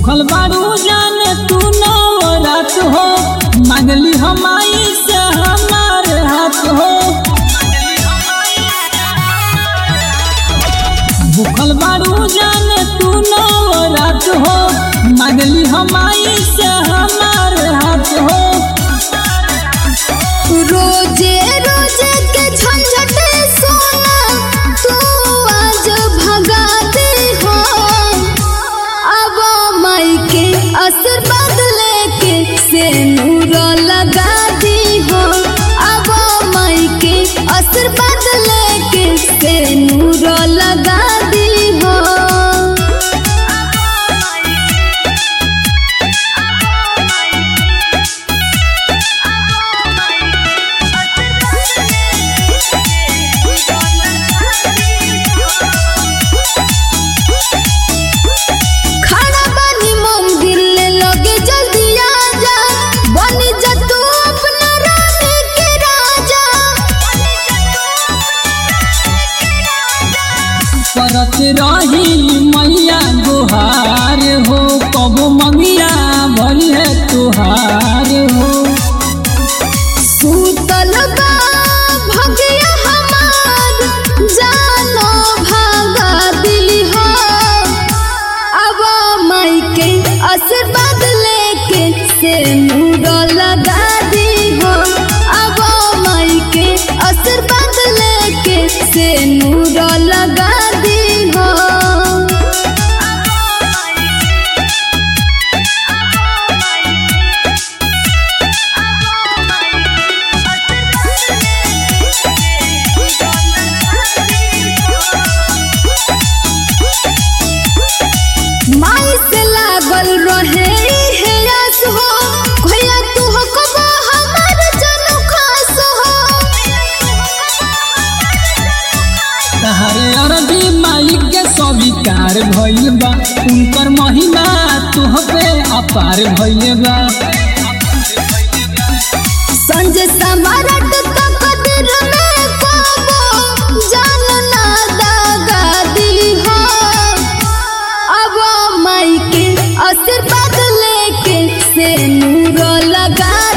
भूखल बारू जाने तू नवरात हो मांगली हमाई से हमार हाथ हो भूखल बारू जाने तू नवरात हो मांगली हमाई से हमार हाथ हो रोजे रोजे के झंझट सोना तू आज भगा दे हो अब माई के आशीर्वाद लेके से नूर लगा दी हो अब माई के आशीर्वाद लेके से नूर लगा दी हो खड़ा बानी मंदिर ले लगे जल्दी आजा बनी जा तू अपना रानी के राजा करत रही मैया गुहार हो कबो मंगिया भरी है तुहार हो सूतल बा भगिया हमार जानो भागा दिली हो अब माई के आशीर्वाद लेके से नूर लगा दी हो अब माई के आशीर्वाद लेके से नूर लगा दी हो माई से लागल रहे हे आस हो भैया तू हो कबो हमार जनू खास हो तहारे अरबी माई के स्वीकार भइल बा उनकर महिमा तुह पे अपार भइल बा संजय समारट तकदीर में कबो जान ना दागा दी हो अब माई के आशीर्वाद लेके से नूर लगा